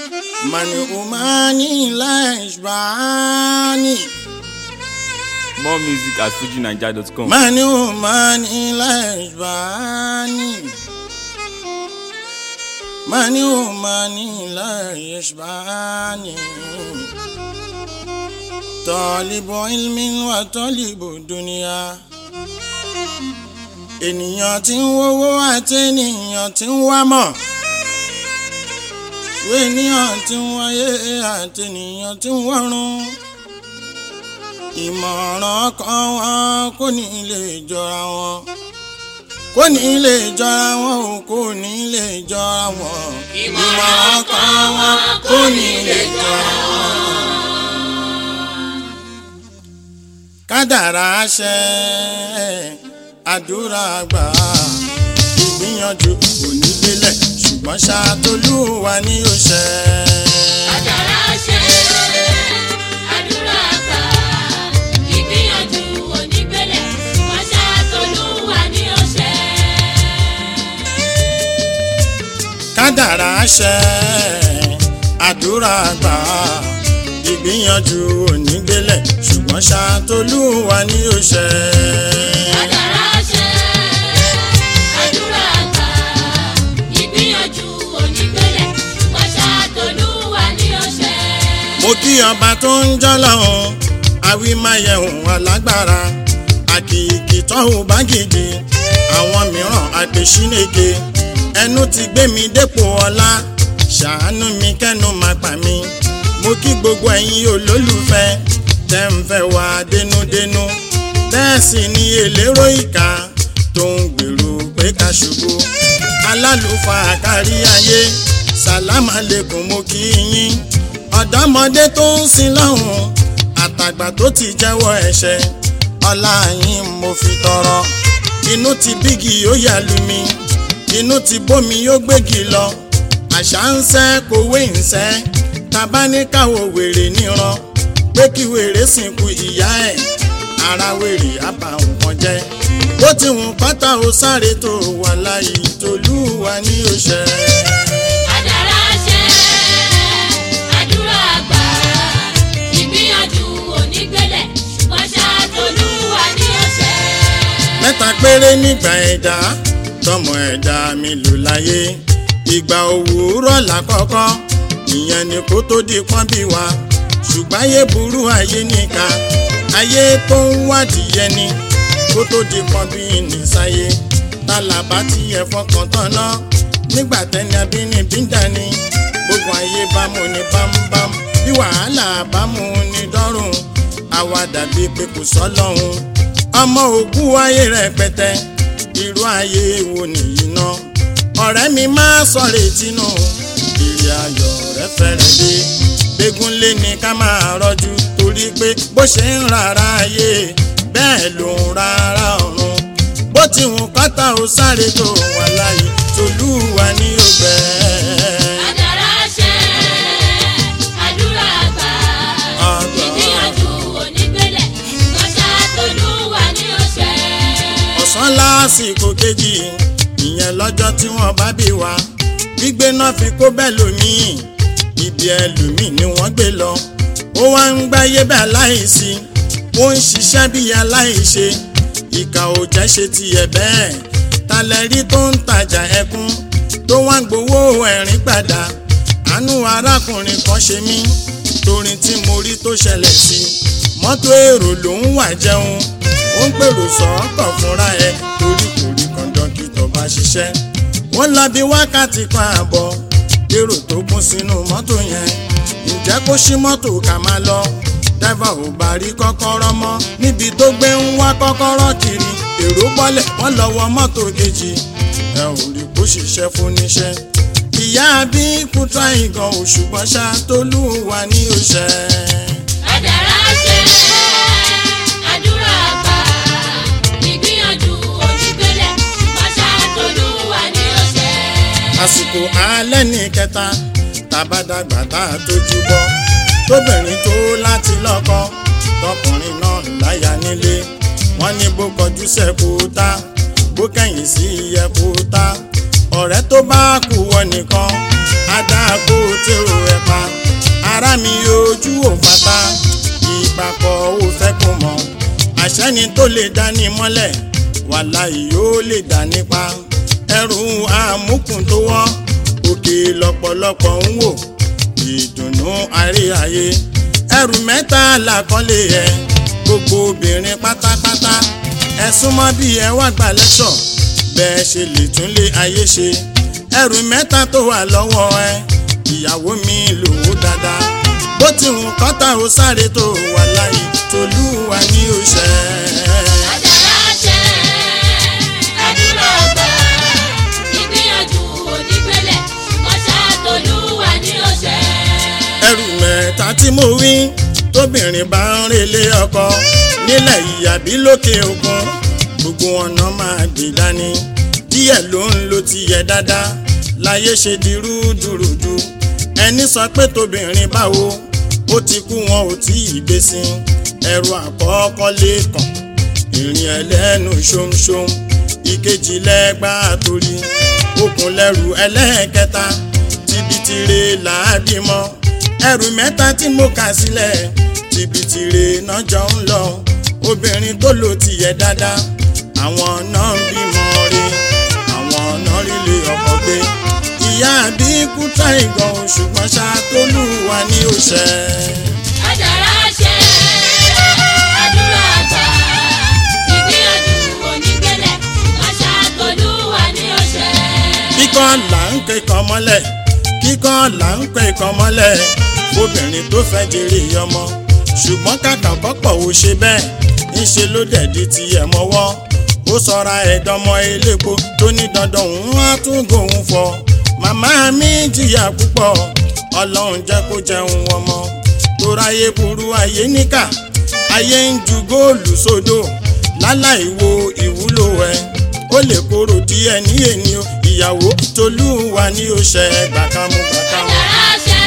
من أماني لا يشبعني More music at fujinaija.com. من أماني لا يشبعني من أماني لا يشبعني طالب علم وطالب دنيا ènìyàn tí ń wówó àti ènìyàn tí ń wá mọ̀ ènìyàn tí ń wáyé àti ènìyàn tí ń wọ́run ìmọ̀ràn kan wọn kò ní lè jọra wọn kò ní lè jọra wọn o kò ní lè jọra wọn ìmọ̀ràn kan wọn kò ní lè jọra wọn. kádàrá ṣẹ àdúrà gbà ìgbìyànjú kò ní délẹ̀ ṣùgbọ́n ṣàtolúwa ni ó ṣẹ. Àdàrà ṣe àdúrà gbà ìgbìyànjú onígbélẹ̀ wọ́n ṣàtolúwa ní ọ̀sẹ̀. kádàrá ṣẹ àdúrà gbà ìgbìyànjú ò ní délẹ̀ ṣùgbọ́n ṣàtolúwa ni ó ṣẹ. Àdàrà ṣe àdúrà gbà ìgbìyànjú onígbélẹ̀ wọ́n ṣàtolúwa ní ọ̀sẹ̀. mo kí ọba tó ń jọ́lọ́hún awímáyẹ̀hún alágbára àkìkì tọ́hún bá gidi àwọn mìíràn àgbèsíneke ẹnu ti gbé mi dépò ọlá ṣàánú mi kẹ́nu máa pa mí mo kí gbogbo ẹ̀yin olólùfẹ́ tẹ́ ń fẹ́ wá dénúdénú bẹ́ẹ̀ sì ni elérò ìka tó ń gbèrò pé ká ṣubú alálùfáà kárí ayé sàlámà lẹ́kùn mo kí yín ọ̀dọ́mọdé tó ń sin lọ́hùn àtàgbà tó ti jẹ́wọ́ ẹ̀ṣẹ̀ ọlá yín mo fi tọrọ inú ti bígi ó yà lù mí inú ti bómi ó gbégi lọ àṣà ń sẹ́ kòwé ń sẹ́ tabaníkàwọ̀ wèrè níran pé kí wèrè sìnkú ìyá ẹ̀ ara wèrè àbá nǹkan jẹ́ bó ti wùn pátá ó sáré tó wà láyé tolúwa ní òṣè. Àdàrà ṣe àdúrà gbà ìgbìyànjú onígbélẹ̀ wọ́n ṣàtolúwa ní ọ̀sẹ̀. mẹ́ta péré nígbà ẹ̀dá tọmọ ẹ̀dá mi lò láyé ìgbà òwúrọ̀ lákọ́kọ́ ìyẹn ni kó tó di pọ́n bí wa ṣùgbọ́n ayé burú ayé níka ayé tó ń wádìí yẹni kó tó di pọ́n bí nìsáyé tálábà tí ẹ fọkàn tán náà nígbà tẹni abínibí ń dání gbogbo ayé bámu ní bámúbámú bí wàhálà bámu ní dọ́rùn àwa dàbí pé kò sọ́lọ́hún ọmọ òkú ayé rẹpẹtẹ irú ayé wo nìyí náà ọ̀rẹ́ mi máa sọ̀rọ̀ ìtinú ìrì ayọ̀ rẹ fẹ́rẹ̀ dé gbégún lé ní ká máa rọ́jú torí pé bó ṣe ń rárá ayé bẹ́ẹ̀ ló ń rárá ọ̀run bó ti hùn kọ́tà ó sáré tó wà láyé tolúwa ní ọgbẹ́. Àdàrà ṣe àdúrà gbà ìgbìyànjú onígbélẹ̀ wọ́n ṣàtolúwa ní ọ̀sẹ̀. ọ̀sán lásìkò kejì ìyẹn lọ́jọ́ tí wọ́n bá bí wa gbígbé náà fi kó bẹ́ẹ̀ lómìn ibi ẹlòmíì ni wọ́n gbé lọ ó wá ń gbáyé bẹ́ẹ̀ láìsí ó ń ṣiṣẹ́ bí aláìṣe ìkà ò jẹ́ ṣe tiẹ̀ bẹ́ẹ̀ talẹ́rí tó ń tajà ẹkún tó wá ń gbowó ẹ̀rín padà àánú arákùnrin kan ṣe mí torí tí mo rí tó ṣẹlẹ̀ sí mọ́tò èrò ló ń wà jẹun ó ń pèrò sọ́ọ̀kọ̀ fúnra ẹ̀ torí kò rí kọ́ńdọ́kítọ̀ bá ṣiṣẹ́ wọ́n lọ bí wákàtí kan àbọ̀ èrò tó kún sínú mọ́tò yẹn ǹjẹ́ kó ṣí mọ́tò ká máa lọ dẹ́fà ò bá rí kọ́kọ́rọ́ mọ́ níbi tó gbé ń wá kọ́kọ́rọ́ kiri èrò bọ́lẹ̀ wọ́n lọ wọ mọ́tò kejì ẹ ò rí kó ṣiṣẹ́ fún níṣẹ́ ìyá bí kúta ìgàn òṣùgbọ́n ṣá tolúwa ní òṣè. Àdàrà ṣe àdúrà gbà ìgbìyànjú onígbélẹ̀ wọ́n ṣàtolúwa ní ọ̀sẹ̀. àsìkò alẹ́ ní kẹta tàbádàgbà tá a tójú bọ́ tóbìnrin tó láti lọ́kọ tọkùnrin náà láyà nílé wọ́n ní bó kọjú sẹ́kù tá bó kẹ̀yìn sí ẹ̀kú tá ọ̀rẹ́ tó bá kú wọ nìkan adáko tèrò ẹ̀kọ́ ara mi ojú ò fata ìpapọ̀ ò fẹ́ kó mọ̀ àṣẹ́ni tó lè dání mọ́lẹ̀ wàláhì yóò lè dá nípa ẹrù àmúkùn tó wọ́ òkè lọ́pọ̀lọpọ̀ ń wò ìdùnnú àríyáyé ẹrù mẹ́ta làkọ́lé ẹ gbogbo obìnrin pátápátá ẹ súnmọ́ bí ẹ wá gbà lẹ́sọ̀ bẹ́ẹ̀ ṣe lè tún lé ayé ṣe ẹrù mẹ́ta tó wà lọ́wọ́ ẹ ìyàwó mi lòó dáadáa bó ti hùn kọ́tà ó sáré tó wà láyé tolúwa ní òṣè. Àdàrà ṣẹ, àdúrà gbà, ìgbìyànjú onígbélẹ̀, ọ̀ṣà tolúwa ní òṣè. ẹrù mẹ́ta tí mo wí tóbìnrin bá ń relé ọkọ nílẹ̀ ìyàbí lókè òkun gbogbo ọ̀nà máa gbé dání díẹ̀ ló ń lo tiyẹ̀ dáadáa láyé ṣe di rúdurùdu ẹni sọ pé tóbìnrin báwo ó ti kú wọn ò tí ì gbé sí ẹrù àkọ́kọ́ lẹ́kàn ìrìn ẹlẹ́nu ṣóńṣóń ìkejì lẹ́gbàá torí okùn lẹ́rù ẹlẹ́ẹ̀kẹta tibitire làábímọ ẹrù mẹ́ta tí mo kà sílẹ̀ tibitire náà jọ ń lọ obìnrin tó lò tìyẹ dáadáa àwọn náà ń bímọ rí àwọn náà rílé ọkọ gbé ìyá àbíkú tá ìgàn ṣùgbọ́n ṣàtólúwa ní òṣè. Àdàrà ṣẹ, àdúrà gbà, ìgbìyànjú onígbélẹ̀, ọ̀ṣà tolúwa ní òṣè. kíkọ́ là ń kẹ́kọ̀ọ́ mọ́lẹ̀ kíkọ́ là ń kẹ́kọ̀ọ́ mọ́lẹ̀ obìnrin tó fẹ́ jèrè ọmọ ṣùgbọ́n kàkà kọ́pọ̀ ò ṣe bẹ́ẹ̀ ńṣe ló dẹ̀di tiẹ̀ mọ́wọ́ ó sọra ẹ̀dọ́mọ elépo tó ní dandan òun á tún gòun fọ màmá mi jìyà púpọ̀ ọlọ́run jẹ́ kó jẹun ọmọ tó ráyé burú ayé níkà ayé ń ju góòlù sódò láláì wo ìwúlò ẹ̀ ó lè kóró díẹ̀ ní èní o ìyàwó tolúwa ní o ṣe gbàkámú gbàkámú. Àdàrà ṣẹ,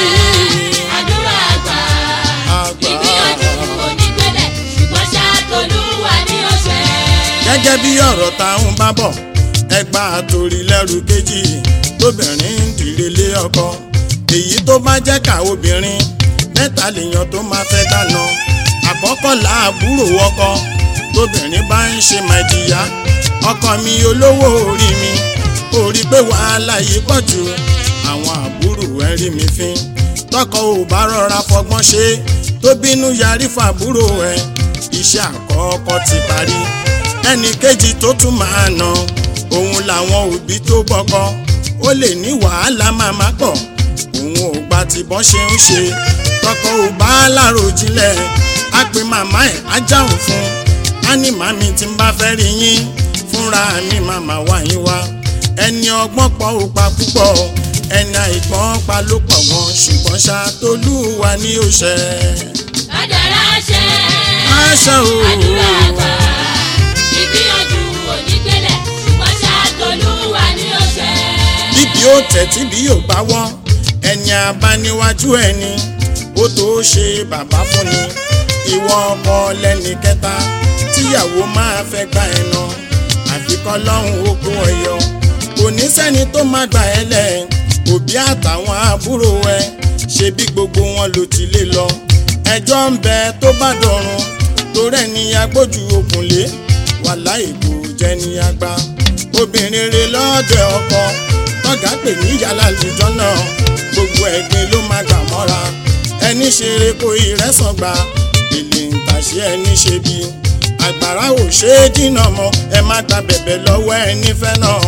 àdúrà gbà, Àgbà. ìgbìyànjú onígbélẹ̀, ọ̀ṣà tolúwa ní òṣè. gẹ́gẹ́ bí ọ̀rọ̀ táwọn bá bọ̀ ẹgbà àtòrí lẹ́rù kejì tóbìnrin ń dìre lé ọkọ èyí tó bá jẹ́ ká obìnrin mẹ́ta lèèyàn tó máa fẹ́ dáná àkọ́kọ́ làbúrò ọkọ tóbìnrin bá ń ṣe màdìyà ọkọ mi olówó orí mi orí pé wàhálà yìí pọ̀ jù àwọn àbúrò ẹ̀ rí mi fín tọkọ ò bá rọra fọgbọ́n ṣe tó bínú yarí fàbúrò ẹ̀ iṣẹ́ àkọ́kọ́ ti parí ẹnì kejì tó tún máa nà òun làwọn òbí tó bọ́kọ ó lè ní wàhálà màmá pọ̀ òun ò gba tìbọn ṣe ń ṣe tọkọ ò bá láàrò jinlẹ̀ á pe màmá ẹ̀ á jáwọ́ fún á ní màmí tí ń bá fẹ́ rí yín fúnra mi màmá wá yín wá ẹni ọgbọ́n pọ̀ ò pa púpọ̀ ẹni àìgbọ́n pa ló pọ̀ gan ṣùgbọ́n ṣá tolúwa ní òṣè. Àdàrà ṣẹ, àṣà o. àdúrà gbà, ìgbìyànjú onígbélẹ̀, ọ̀ṣà tolúwa ní òṣè. bíbí ó tẹ̀tí bí yóò bá wọ́ ẹni abáníwájú ẹni ó tó ṣe bàbá fún ni ìwọ ọkọ lẹ́ni kẹta tíyàwó máa fẹ́ gba ẹ̀nà àfikọ́ lọ́hùn okun ọ̀yọ́ kò ní sẹ́ni tó má gbà ẹ́ lẹ̀ òbí àtàwọn àbúrò ẹ ṣe bí gbogbo wọn ló ti lé lọ ẹjọ́ ń bẹ tó bá dọ̀run torẹ́ ni agbójú okùn lé wàláì kò jẹ́ ní agbá obìnrin rere lọ́dẹ ọkọ tọ́gà pè ní yàrá àlùjọ náà gbogbo ẹ̀gbin ló máa gbà mọ́ra ẹni ṣeré kó ìrẹsàn gba èlé ń tàṣé ẹni ṣe bí àgbàrá ò ṣe é dínà mọ́ ẹ má gba bẹ̀bẹ̀ lọ́wọ́ ẹni fẹ́ náà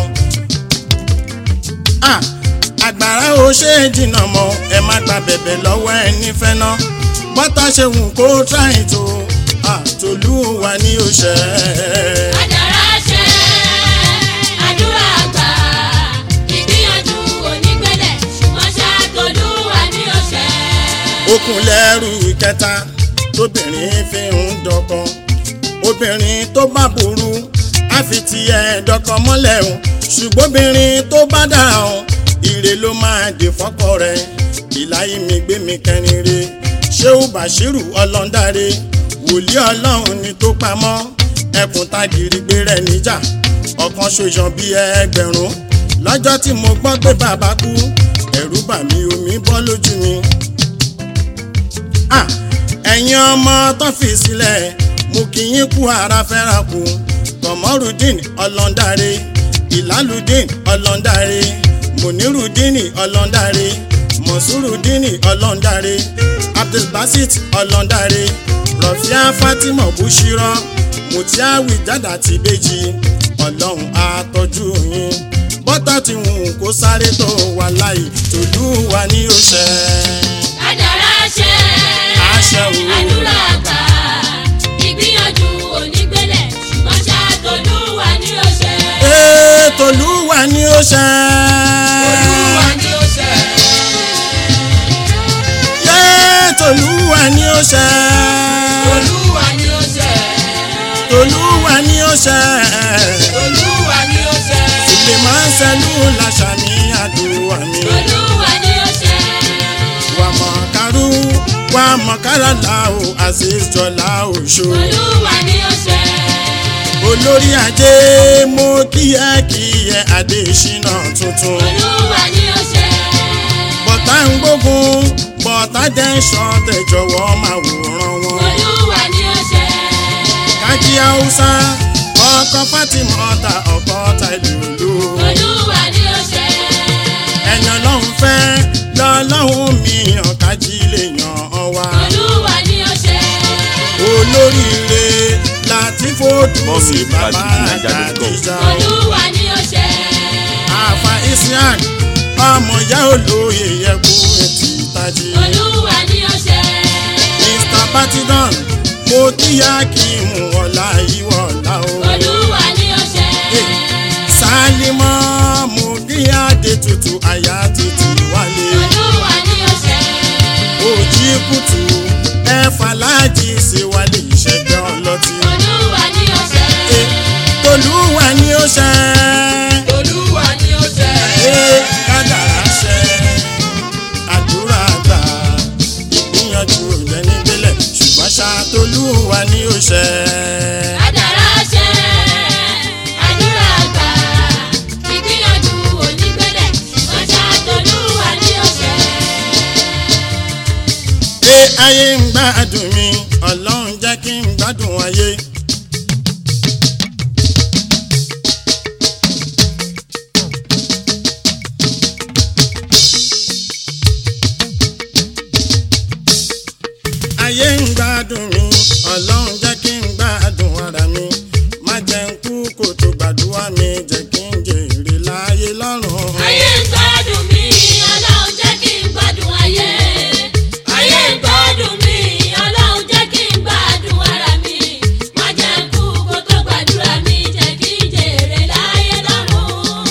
Ah, àgbàrá ò ṣe é dínà mọ́ ẹ má gba bẹ̀bẹ̀ lọ́wọ́ ẹni fẹ́ náà bọ́tà ṣe wù kó tráì tó àtòlúwa ní òṣè. Àdàrà ṣẹ, àdúrà gbà, ìgbìyànjú onígbélẹ̀, ọ̀ṣà tolúwa ní òṣè. okùn lẹ́rù kẹta tóbìnrin fi ń dọkọ obìnrin tó bá burú á fi tiẹ̀ dọkọ mọ́lẹ̀ o ṣùgbọ́n obìnrin tó bá dára o ire ló máa dé fọ́kọ rẹ̀ ìláyé mi gbé mi kẹrin re ṣéwù bàṣírù ọlọ́ndáre wòlíì ọlọ́run ni tó pamọ́ ẹkùn tagìrì gbé rẹ̀ níjà ọ̀kan ṣoṣan bíi ẹgbẹ̀rún lọ́jọ́ tí mo gbọ́ pé bàbá kú ẹ̀rù bà mí omi bọ́ lójú mi Ah, ẹ̀yin ọmọ tó fi sílẹ̀ mú kí yín kú ara fẹ́ra kú kọ̀mọ́rùdín ọlọ́ndarí ìlàlùdín ọlọ́ndarí mùnírùdín ọlọ́ndarí mọ̀súrùdín ọlọ́ndarí abdulbasit ọlọ́ndarí rọ̀fíà fatima bushirọ mutiawi jada ti bèjì ọlọ́run àtọ́jú yín bọ́tà tí wù kó sáré tó wà láì tòlú wa ní òṣè. Kádàrá ṣe. Àṣẹ o. Àdúrà gbà. Ìgbìyànjú onígbélẹ̀ ṣùgbọ́n ṣàtòlúwa ní ọ̀ṣẹ́. Ee, tòlú wa ní òṣè. Olúwa ní ọ̀ṣẹ́. Yé, tòlú wa ní òṣè. Olúwa ní ọ̀ṣẹ́. tòlú wa ní òṣè. Olúwa ní ọ̀ṣẹ́. Sùlè máa ń sẹ́lú làṣà ní àdúrà mi. Olúwa ní ọ̀ṣẹ́. Wà mọ̀ kárú, wà mọ̀ káràlá o, Azeez Jọlá Òṣó. Olúwa ní ọ̀ṣẹ́. olórí ajé mo kíyẹ́kíyẹ́ adésínà tuntun Olúwa ní ọ̀ṣẹ́. bọ́tà ń gbógun bọ́tà jẹ́ ń ṣan tẹ̀jọ̀wọ́ máa wòran wọn. Olúwa ní ọ̀ṣẹ́. kájí haúsá ọkọ fatima ọta ọkọ tàìlúlú Olúwa ní ọ̀ṣẹ́. ẹ̀yàn ọlọ́run fẹ́ lọ́lọ́run mi yàn kájí lè yàn ọ́ wá. Olúwa ní ọ̀ṣẹ́. olóríire láti fòdù More sí music at bàbá fujininja.com. àdìjà. Olúwa ní ọ̀ṣẹ́. àfa isiaq ọmọ ìyá olóye yẹku etí tají. Olúwa ní ọ̀ṣẹ́. mr patidon mo kíyà kí mú ọ̀la ìwọ̀ ọ̀la o. Olúwa ní ọ̀ṣẹ́. sálímọ́ mo kíyà dé tutù àyà títí wálé. Olúwa ní ọ̀ṣẹ́. òjì kùtù ẹ̀fà láàjì ṣe wálé ìṣẹ́jọ́ ọlọ́tí. Olúwa ní ọ̀ṣẹ́. tolúwa ni ó ṣe. Olúwa ní ọ̀ṣẹ́. Ee, kádàrá ṣẹ àdúrà gbà ìgbìyànjú lẹni gbélẹ̀ ṣùgbọ́n ṣàtolúwa ni ó ṣẹ. Kádàrá ṣẹ. Àdúrà gbà. Ìgbìyànjú onígbélẹ̀. Ọjà tolúwa ní ọ̀ṣẹ́. Ṣé ayé ń gbádùn mi ọlọ́run jẹ́ kí n gbádùn ayé. ayé ń gbádùn mi ọlọ́run jẹ́ kí n gbádùn ara mi má jẹ́ ń kú kó tó gbàdúrà mi jẹ́ kí n jèrè láyé lọ́rùn. Ayé ń gbádùn mi, Ọlọ́run jẹ́ kí n gbádùn ayé. Ayé ń gbádùn mi, Ọlọ́run jẹ́ kí n gbádùn ara mi. Má jẹ́ kú kó tó gbàdúrà mi, jẹ́ kí n jèrè láyé lọ́run.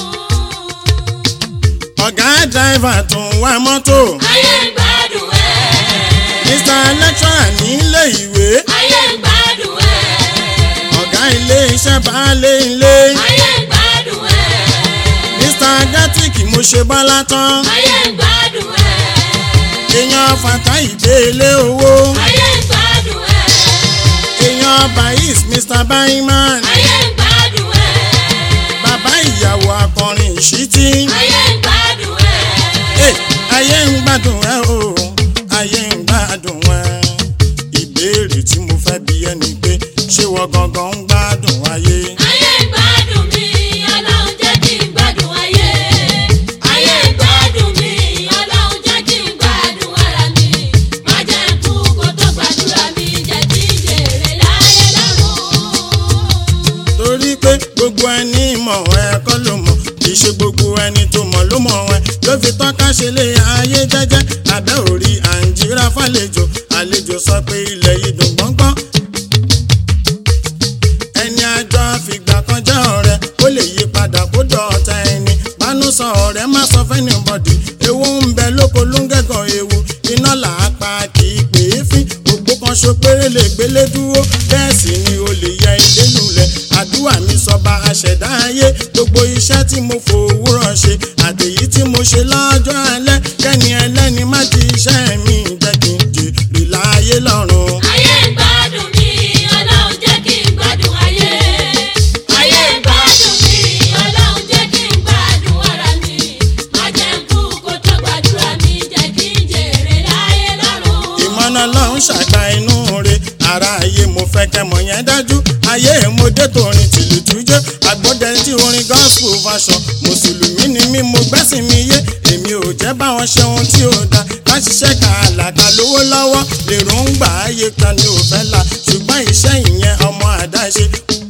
ọ̀gá dráìvà tó ń wa mọ́tò Ayé ń gbádùn ẹ̀. mr lecturer nílé ìwé Ayé ń gbádùn ẹ̀. ọ̀gá ilé iṣẹ́ baálé ilé Ayé ń gbádùn ẹ̀. mr gatik mo ṣe bọ́lá tán Ayé ń gbádùn ẹ̀. èèyàn fata ìdélé owó Ayé ń gbádùn ẹ̀. èèyàn bais mr baiman Ayé ń gbádùn ẹ̀. bàbá ìyàwó akọrin ìṣítí Ayé ń gbádùn ẹ̀. Eh, ayé ń gbádùn ẹ o ayé ń gbádùn ẹ ìbéèrè tí mo fẹ́ bi ẹ́ ni pé ṣé wọ́n gangan ń gbádùn ayé. Ayé ń gbádùn mi, Ọlọ́run jẹ́ kí n gbádùn ayé. Ayé ń gbádùn mi, Ọlọ́run jẹ́ kí n gbádùn ara mi. Má jẹ́ kú kó tó gbàdúrà mi, jẹ́ kí n jèrè láyé lọ́run. torí pé gbogbo ẹni mọ̀ ẹ kọ́ ló mọ̀ kì í ṣe gbogbo ẹni tó mọ̀ ló mọ̀ ẹ ló fi tọ́ka ṣe lé ayé jẹ́jẹ́ abẹ́ òrí àǹjírà fàlejò àlejò sọ pé ilẹ̀ yìí dùn gbọ́ngbọ́n ẹni àjọ àfìgbà kan jẹ́ ọ̀rẹ́ ó lè yí padà kó dọ̀ọ̀tá ẹni bánú sọ ọ̀rẹ́ má sọ fẹ́ni bọ̀dì ewu ń bẹ lóko ló ń gẹ̀gàn ewu iná là á pa kì í pè é fín òpó kan ṣo péré lè gbélé dúró bẹ́ẹ̀ sì ni o lè yẹ ilé lulẹ̀ àdúrà mi sọba aṣẹ̀dá ayé gbogbo iṣẹ́ tí mo fòwúrọ̀ ṣe àtèyí tí mo ṣe lọ́jọ́ alẹ́ kẹ́ni ẹlẹ́ni má ti iṣẹ́ mi jẹ́ kí n jèrè láyé lọ́run. Ayé ń gbádùn mi, Ọlọ́run jẹ́ kí n gbádùn ayé. Ayé ń gbádùn mi, Ọlọ́run jẹ́ kí n gbádùn ara mi. Má jẹ́ kú kó tó gbàdúrà mi, jẹ́ kí n jèrè láyé lọ́run. ìmọ̀nà lọ́hún fẹ́ kẹmọ̀ yẹn dájú ayé èmọdé torin tìlù tújẹ́ àgbọ̀dẹ tí orin gospel fashion mùsùlùmí ni mí mo gbẹ́sìn mi yé èmi ò jẹ́ báwọn ṣe ohun tí ò da ká ṣiṣẹ́ ká àlàkà lówó lọ́wọ́ lèrò ń gbà ayé kan ni ò fẹ́ la ṣùgbọ́n iṣẹ́ ìyẹn ọmọ àdáṣe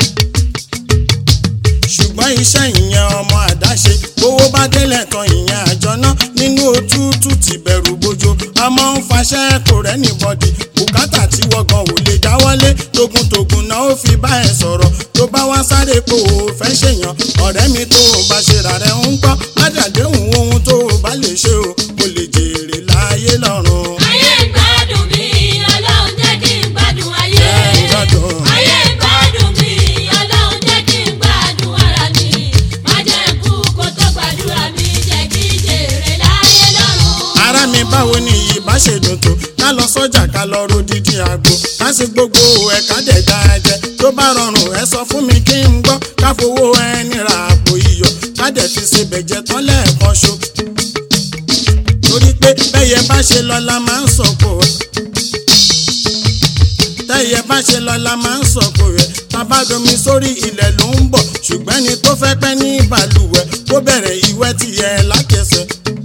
ṣùgbọ́n iṣẹ́ ìyẹn ọmọ àdáṣe owó bá délẹ̀ tán ìyẹn àjọ náà nínú òtútù ti bẹ̀rù bójó a máa ń faṣẹ́ kò rẹ́ni bọ́dì bùkátà tí wọ́gàn ò lè dáwọ́lé togun-togun náà ó fi bá ẹ sọ̀rọ̀ tó bá wá sáré pé o ò fẹ́ ṣèyàn ọ̀rẹ́ mi tó o bá ṣe rà rẹ̀ ń gbọ́ ládàdéhùn ohun tó o bá lè ṣe o kò lè jèrè láyé lọ́run. ayé ń gbádùn mi ọlọ́run jẹ́ kí n gbádùn ayé. Jẹ́ n gbádùn. ayé ń gbádùn mi ọlọ́run jẹ́ kí n gbádùn ara mi. má jẹ́ kú kó tó gbàdúrà mi jẹ́ kí n jèrè láyé lọ́run. ara mi báwo ni ìbá ṣe dùn tó ká lọ sọ́jà ká lọ ro dídí àgbo ká sì gbogbo ẹ̀ka dẹ̀dá jẹ tó bá rọrùn ẹ sọ fún mi kí n gbọ́ ká fowó ẹni ra àpò iyọ̀ ká dẹ̀ fi ṣe bẹ̀jẹ̀ tán lẹ́ẹ̀kan ṣo torí pé bẹ́yẹ bá ṣe lọ la máa ń sọ̀kò ẹ̀ tẹ́yẹ bá ṣe lọ la máa ń sọ̀kò rẹ̀ tabadomi sórí ilẹ̀ ló ń bọ̀ ṣùgbọ́n ẹni tó fẹ́ pẹ́ ní balùwẹ̀ kó bẹ̀rẹ̀ ìwẹ̀ tiẹ̀ lákẹsẹ̀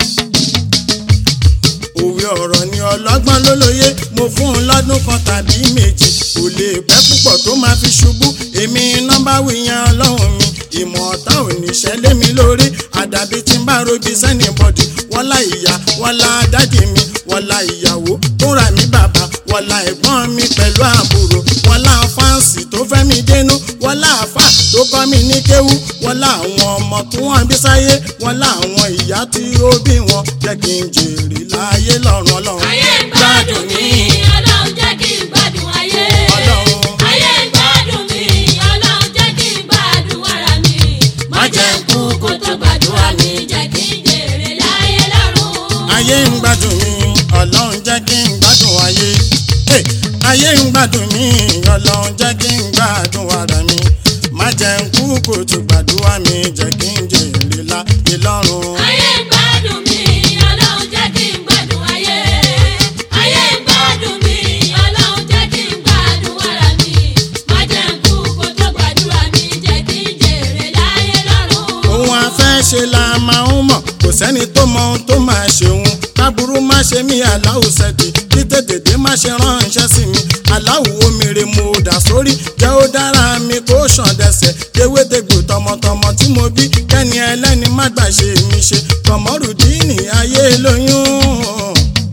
òwe ọ̀rọ̀ ni ọlọ́gbọ́n ló lóye mo fún un lọ́dún kan tàbí méjì kò lè pẹ́ púpọ̀ tó máa fi ṣubú èmi nọ́mbà wíyan ọlọ́run mi ìmọ̀ ọ̀tá ò ní ṣẹlẹ̀ mi lórí àdàbí tí n bá robi sẹ́ni bọ́dì wọ́n lá ìyá wọ́n lá dádì mi wọ́n lá ìyàwó tó rà mí bàbá wọ́n lá ẹ̀gbọ́n mi pẹ̀lú àbúrò wọ́n lá fáǹsì tó fẹ́ mi dénú wọ́n lá àfà tó kọ́ mi ní kéwú wọ́n lá àwọn ọmọ tí wọ́n bí sáyé wọ́n lá àwọn ìyá tí ó bí wọn jẹ́ kí n jèrè láyé lọ́run ọlọ́run. ayé ń gbádùn mi ọlọ́run jẹ́ kí n gbádùn ayé. Ọlọ́run. ayé ń gbádùn mi ọlọ́run jẹ́ kí n gbádùn ara mi. má jẹ́ kú kó tó gbàdúrà mi jẹ́ kí n jèrè láyé lọ́run. ayé ń gbádùn mi ọlọ́run jẹ́ kí n gbádùn ayé Hey! ayé ń gbádùn mi ọlọ́run jẹ́ kí n gbádùn ara mi má jẹ́ ń kú kó tó gbàdúrà mi jẹ́ kí n jèrè láyé lọ́run. ayé ń gbádùn mi ọlọ́run jẹ́ kí n gbádùn ayé. ayé ń gbádùn mi ọlọ́run jẹ́ kí n gbádùn ara mi. má jẹ́ kú kó tó gbàdúrà mi jẹ́ kí n jèrè láyé lọ́run. ohun afẹ́ ṣe la máa ń mọ̀ kò sẹ́ni tó mọ ohun tó máa ṣe òun káburú má ṣe mí aláwọ̀ sẹ́dí kí tètè má ṣe ránṣẹ́ sí mi aláwọ̀ omire mo dà sórí jẹ́ ó dára mi kó ṣàn dẹsẹ̀ tewétegbò tọmọtọmọ tí mo bí kẹ́ni ẹlẹ́ni má gbà ṣe mi ṣe kọ̀mọ́rùdíìnì ayé lóyún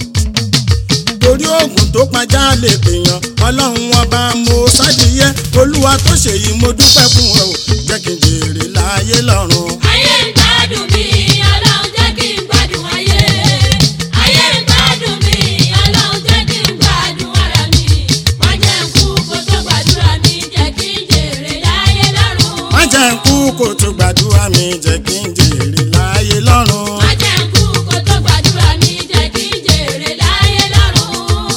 torí oògùn tó pajá lè pèèyàn ọlọ́run ọba mo ṣàdìyẹ olúwa tó ṣèyí mo dúpẹ́ fún ẹ o jẹ́ kí n jèrè láyé lọ́run. ayé ń gbádùn mi ọlọ́run jẹ́ kí n gbádùn ayé. ayé ń gbádùn mi ọlọ́run jẹ́ kí n gbádùn ara mi. má jẹ́ kú kó tó gbàdúrà mi jẹ́ kí n jèrè láyé lọ́run. má jẹ́ ń kú kó tó gbàdúrà mi jẹ́ kí n jèrè láyé lọ́run. má jẹ́ kú kó tó gbàdúrà mi jẹ́ kí n jèrè láyé lọ́run.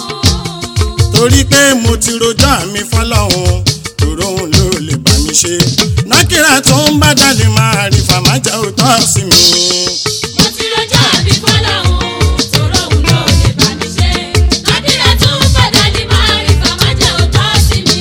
torí pé mo ti rojọ́ mi fọlọ́hún tòró òun ló lè bá mi ṣe nákìrà tó ń bá jáde máa rí fàmájà òótọ́ sí mi. mo ti rọjò àbí fọlọ́hún tòró òun ló lè bá mi ṣe. lákìrẹ́ tún padà ní máa rí fàmájẹ́ òótọ́ sí mi.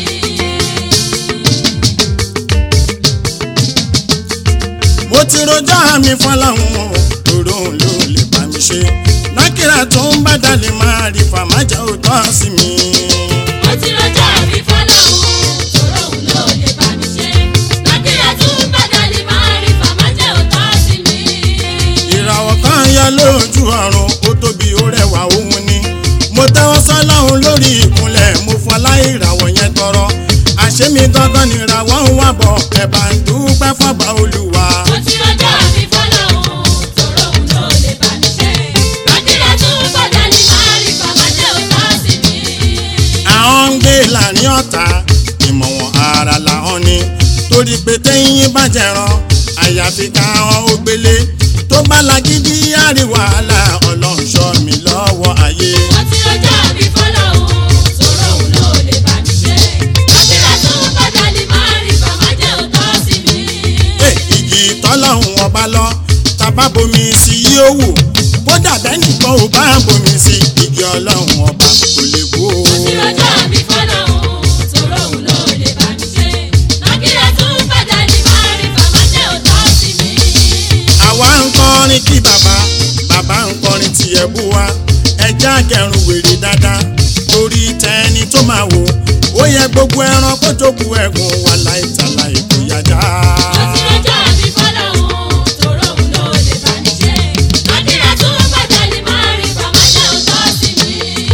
mo ti rojọ́ mi fọlọ́hún tòró òun ló lè bá mi ṣe nákìrà tó ń bá jáde máa rí fàmájà òótọ́ sí mi. mo ti rọjò àbí fọlọ́hún tòró òun ló lè bá mi ṣe. lákìrẹ́ tún padà ní máa rí fàmájẹ́ òótọ́ sí mi. ìràwọ̀ kan yọ lójú ọ̀run ó tóbi ó rẹwà òun ni mo tẹ́wọ́ sọ́lọ́run lórí ìkúnlẹ̀ mo fọlá ìràwọ̀ yẹn tọrọ àṣé mi gangan ni ìràwọ̀ ń wà bọ̀ ẹ̀bà ń dúpẹ́ fọ́ba olúwa. mo ti rọjò àbí fọlọ́hún tòró òun ló lè bá mi ṣe. lákìrẹ́ tún padà ní máa rí fàmájẹ́ òótọ́ sí mi. àwọn ń gbé láàrin ọ̀tá ìmọ̀ wọn ara làwọn ni torí pé téyín bá jẹran àyàfi káwọn ó gbélé tó bá lagídí àríwá ọlọ́run ṣọ́ mi lọ́wọ́ ayé. mo ti rọjò àbí fọlọ́hún tòró òun ló lè bá mi ṣe. lákìrẹ́ tún padà ní máa rí fàmájẹ́ òótọ́ sí mi. Ẹ, igi tọ́lọ́hún ọba lọ tàbá bomi sí yóò wò kódà bẹ́nìkan ò bá bomi sí igi ọlọ́run ọba kò lè wó. mo ti rọjò àbí fọlọ́hún tòró òun bú wa ẹja kẹrùn wèrè dáadáa torí tẹni tó máa wò ó yẹ gbogbo ẹran kó jókòó ẹ̀gùn wà láìtàlà ìkóyàjá. Mo ti rọjọ́ mi fọ́lọ́hún, tòró òun ló lè bá mi ṣe. Àdìrà tó bàjẹ́ ni máa rí bàmá jẹ́ òótọ́ sí mi.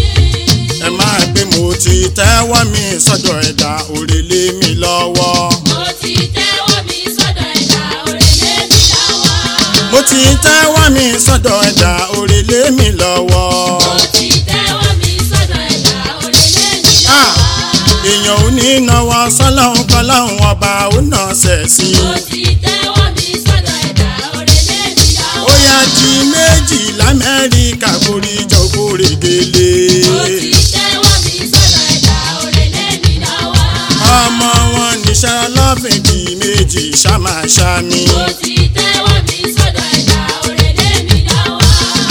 ẹ máa gbé mo ti tẹ́wọ́ mi sọ́dọ̀ ẹ̀dá òrèlé mi lọ́wọ́. Mo ti tẹ́wọ́ mi sọ́dọ̀ ẹ̀dá òrèlé mi láwọ́. mo ti tẹ́wọ́ mi sọ́dọ̀ ẹ̀dá òrèlé mi lọ́wọ́. Mo ti tẹ́wọ́ mi sọ́dọ̀ ẹ̀dá òrèlé mi Ah! láwọ́. èèyàn ò ní náwó sọ́lọ́hún kọ́láhún ọba ó nà sẹ̀ sí i. Mo ti tẹ́wọ́ mi sọ́dọ̀ ẹ̀dá òrèlé mi láwọ́. ó yá di méjì lamẹ́ríkà borí jọ̀gbọ́ règèlè. Mo ti tẹ́wọ́ mi sọ́dọ̀ ẹ̀dá òrèlé mi láwọ́. ọmọ wọn níṣẹ́ lọ́fìn di méjì ṣàmàṣàmì. Mo ti tẹ́wọ́ mi sọ́dọ̀ ẹ̀dá òrèlé mi láwọ́.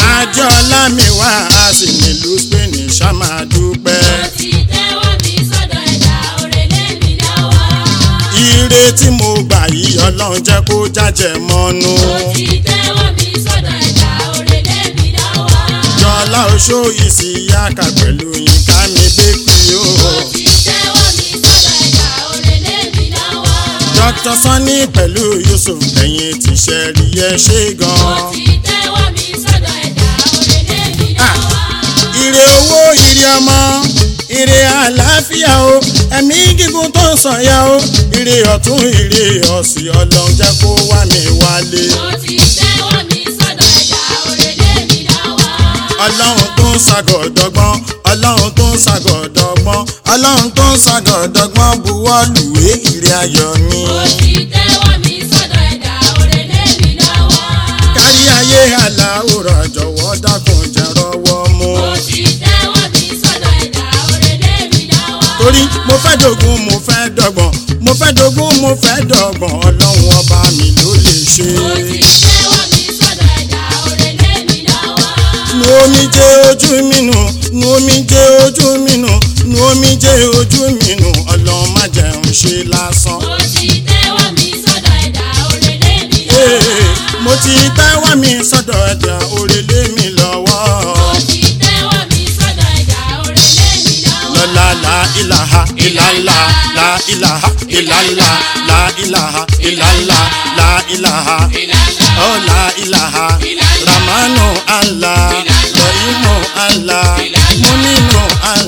àjọlá mi wá a sì nílùú spain ṣàmàdúpẹ́. Mo ti tẹ́wọ́ mi sọ́dọ̀ ẹ̀dá òrèlé mi láwọ́. ire tí mo gbà yìí ọlọ́run jẹ́ kó jájẹ mọ́nú. Mo ti tẹ́wọ́ mi sọ́dọ̀ ẹ̀dá òrèlé mi láwọ́. jọlá oṣó ìsìyàkà pẹ̀lú yínká mi bẹ́kì o. Mo ti tẹ́wọ́ mi sọ́dọ̀ ẹ̀dá òrèlé mi láwọ́. dr sanni pẹ̀lú yusuf ẹ̀yìn tíṣẹ́ rí ẹ ṣe Mo gan. ti tẹ́wọ́ mi sọ́dọ̀ ẹ̀dá òrèlé mi láwọ́. ire owó ire ọmọ ire àlàáfíà o ẹ̀mí gígùn tó ń sànyà o ire ọ̀tún ire òsì ọlọ́run jẹ́ kó wá mi wálé. Mo ti tẹ́wọ́ mi sọ́dọ̀ ẹ̀dá òrèlé mi láwọ́. ọlọ́run tó ń ṣàgọ̀dọ̀gbọ́n ọlọ́run tó ń ṣàgọ̀dọ̀gbọ́n ọlọ́run tó ń ṣàgọ̀dọ̀gbọ́n buwọ́ lùwé ire ayọ̀ mi. Mo ti tẹ́wọ́ mi sọ́dọ̀ ẹ̀dá òrèlé mi láwọ́. kárí ayé aláwòrán jọ̀wọ́ dákun jẹ́ rọ́wọ́ mú. Mo ti tẹ́wọ́ mi sọ́dọ̀ ẹ̀dá òrèlé mi láwọ́. torí mo fẹ́ dogun mo fẹ́ dọ́gbọ̀n mo fẹ́ dogun mo fẹ́ dọ́gbọ̀n ọlọ́run ọba mi ló lè ṣe. Mo ti tẹ́wọ́ mi sọ́dọ̀ ẹ̀dá òrèlé mi láwọ́. nu omi jẹ́ ojú mi nù nu omi jẹ́ ojú mi nù nu omi jẹ́ ojú mi nù ọlọ́run má jẹun ṣe lásán. Mo ti tẹ́wọ́ mi sọ́dọ̀ ẹ̀dá òrèlé mi Ee, láwọ́. mo ti tẹ́wọ́ mi sọ́dọ̀ ẹ̀dá òrèlé mi lọ́wọ́. Mo ti tẹ́wọ́ mi sọ́dọ̀ ẹ̀dá òrèlé mi láwọ́. lọ́la la ilaha ilala la ilaha ilala la ilaha ilala la ilaha oh la ilaha ramanu allah rahimu allah muninu allah.